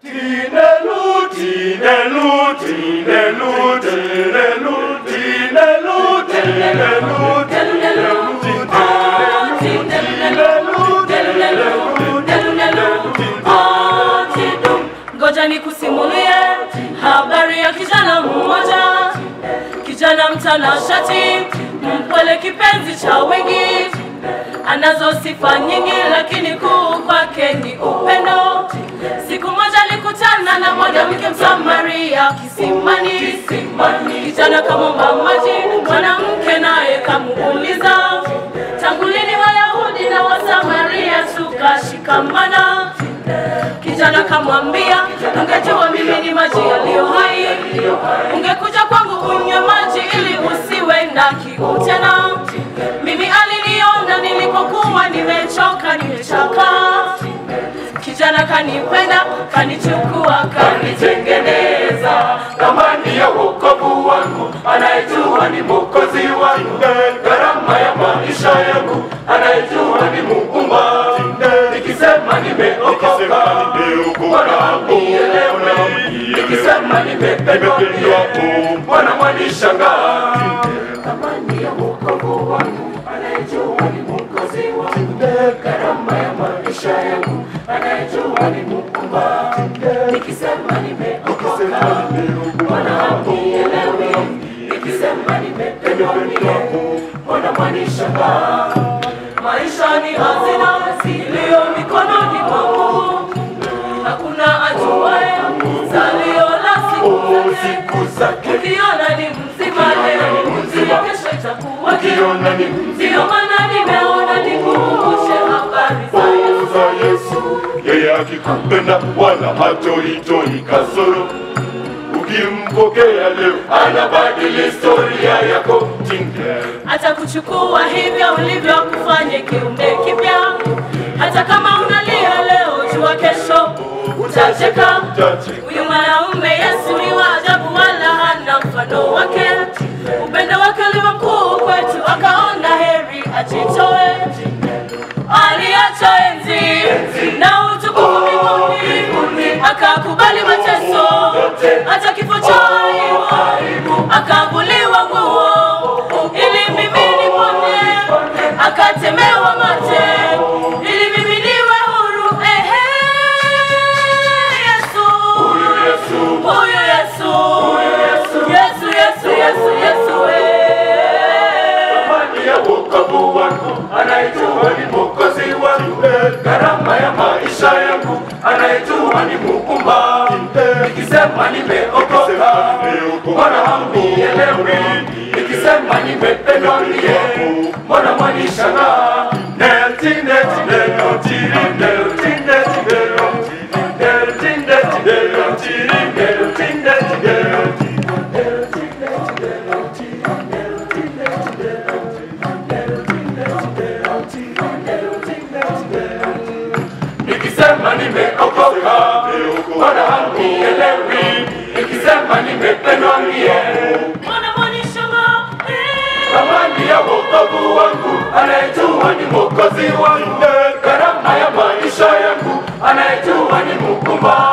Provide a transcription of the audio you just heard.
Tinelu, tinelu, tinelu, tinelu, tinelu, tinelu, tinelu, Ngoja nikusimulie habari ya kijana mmoja, kijana mtanashati, mpole, kipenzi cha wengi, anazo sifa nyingi, lakini kuu kwake ni upendo. Siku moja alikutana na mwanamke Msamaria kisimani, kijana kamwomba maji, mwanamke naye kamuuliza, tangu lini Wayahudi na Wasamaria tukashikamana? Kijana kamwambia, ungejua mimi ni maji yaliyo hai, ungekuja kwangu unywe maji ili usiwe na kiu tena. Mimi aliniona nilipokuwa nimechoka, nimechoka. Kijana kanipenda, kanichukua, kanitengeneza. Thamani ya wokovu wangu anayejua ni mwokozi wangu, gharama ya maisha yangu anayejua ni muumba. Nikisema nimeokoka, Bwana unielewe. Nikisema nimependwa, Bwana mwanishangaa. Thamani ya wokovu wangu anayejua ni mwokozi wangu, gharama ya maisha yangu anayejua ni muumba. Nikisema nimeokoka, Bwana unielewe. Nikisema nimependwa, Bwana mwanishangaa. Maisha ni hazina iliyo mikononi mwangu, hakuna ajuaye salio la siku zake. Siku zake Ukiona ni mzima leo, ni mzima kesho itakuwa ukiona ni Ndiyo maana nimeona nikukumbushe habari za Yesu. za Yesu, yeye akikupenda wala hatoitoi kasoro. Ukimpokea leo, anabadili historia yako. Tinker. Atakuchukua hivyo ulivyo, kufanye kiumbe kipya. Hata kama unalia leo, jua kesho utacheka. Utacheka. Huyu mwanaume Yesu ni wa ajabu, wala hana mfano wake. Upendo wake ulivyo mkuu kwetu, akaona heri ajitoe. Aliacha enzi na utukufu mbinguni, akakubali mateso, hata kifo cha aibu, akavuliwa nguo ili mimi nipone, akatemewa mate ili mimi niwe huru. Ehe, Yesu, Yesu, huyu Yesu, Yesu, Yesu, Yesu, Yesu, eh. thamani ya wokovu wangu, anayejua ni mwokozi wangu, gharama ya maisha yangu, anayejua ni muumba. Nikisema nimeokoka, Bwana hamnielewi. Nikisema nimependwa mie, Bwana mwanishangaa. Neti, neti, neti, neti, neti, neti, neti, neti, neti, neti, neti, neti. Nikisema nimeokoka, Bwana hamnielewi. Nikisema nimependwa mie, Bwana mwanishangaa, eh. thamani ya wokovu wangu, anayejua ni mwokozi wangu, gharama ya maisha yangu, anayejua ni muumba.